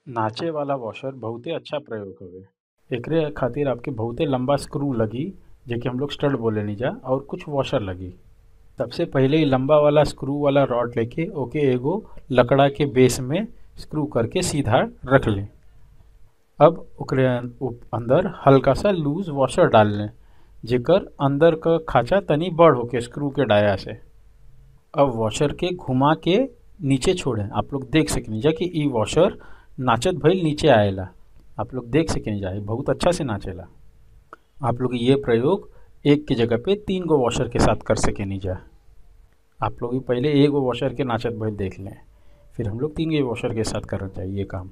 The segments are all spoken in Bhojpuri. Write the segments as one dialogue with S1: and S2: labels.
S1: नाचे वाला वॉशर बहुते अच्छा प्रयोग हवे एकरे खातिर आपके बहुते लंबा स्क्रू लगी जेके हम लोग स्टड बोलेनी जा और कुछ वॉशर लगी सबसे पहिले इ लंबा वाला स्क्रू वाला रॉड लेके ओके एगो लकड़ा के बेस में स्क्रू करके सीधा रख लें अब ओकरे अंदर हल्का सा लूज वॉशर डाल लें जेकर अंदर क खांचा तनी बड़ होके स्क्रू के डाया से अब वॉशर के घुमा के नीचे छोड़ें आप लोग देख सकेनी जा कि इ वॉशर नाचत भइल नीचे आएला आप लोग देख सकेनी जा इ बहुत अच्छा से नाचेला आप लोग ये प्रयोग एक के जगह पे तीन गो वॉशर के साथ कर सकेनी जा आप लोग पहले एगो वॉशर के नाचत भइल देख लें फिर हम लोग तीन गो वॉशर के साथ करना चाहिए ये काम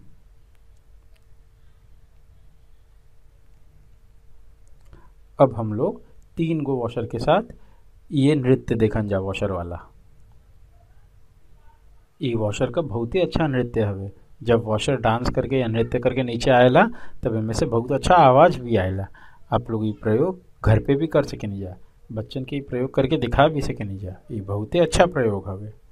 S1: अब हम लोग तीन गो वॉशर के साथ ये नृत्य देखन जा वॉशर वाला ई वॉशर का बहुत ही अच्छा नृत्य हवे जब वॉशर डांस करके या नृत्य करके नीचे आएला तब इनमें से बहुत अच्छा आवाज भी आएला आप लोग ये प्रयोग घर पे भी कर सकेनी जा बच्चन के प्रयोग करके दिखा भी सकेनी जा ये बहुत ही अच्छा प्रयोग हवे